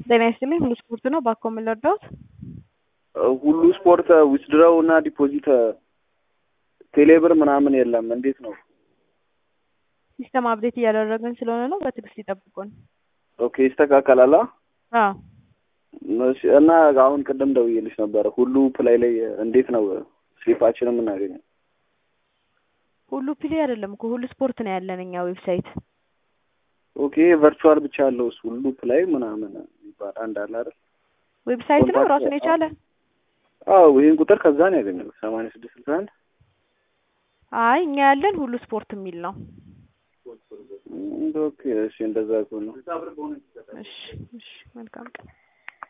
ጤና ይስጥልኝ ሁሉ ስፖርት ነው። ባኮ ምን ልርዳዎት? ሁሉ ስፖርት ዊዝድራው እና ዲፖዚት ቴሌብር ምናምን የለም። እንዴት ነው? ሲስተም አፕዴት እያደረግን ስለሆነ ነው። በትዕግስት ይጠብቁን። ኦኬ ይስተካከላል። አዎ እሺ። እና አሁን ቅድም ደውዬልሽ ነበረ ሁሉ ፕላይ ላይ እንዴት ነው ስሊፓችንን የምናገኘው? ሁሉ ፕሌ አይደለም እኮ ሁሉ ስፖርት ነው ያለን እኛ ዌብሳይት። ኦኬ ቨርቹዋል ብቻ ያለው እሱ ሁሉ ፕላይ ምናምን የሚባል አንድ አለ አይደል? ዌብሳይት ነው ራሱን የቻለ። አዎ ይህን ቁጥር ከዛ ነው ያገኘሁት ሰማንያ ስድስት ስልሳ አንድ አይ እኛ ያለን ሁሉ ስፖርት የሚል ነው። ኦኬ እሺ፣ እንደዛ ከሆነ እሺ እሺ፣ መልካም ቀን